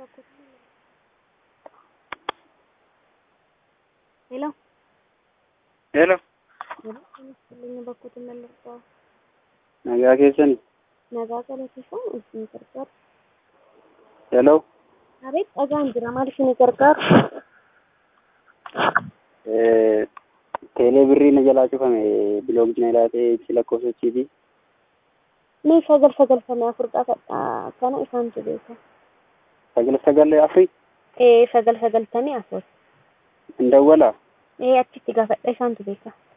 Hello. Hello. Inni bakkoota mallattaa Nagaa keessani. nagaa galateeffaa isin gargaaru. Hello. Abeet dhagaan jira maal isin gargaaru? Eh, Teelee birrii na jalaa cufame biloog na ilaatee ibsi lakkoofsochiiti. Ni sagal sagaltamii afur qaba kana isaantu beeka. Sagal sagal afri Ee sagal sagaltamii afur. hin dawwalaa. Ee achitti gaafadha isaantu beeka.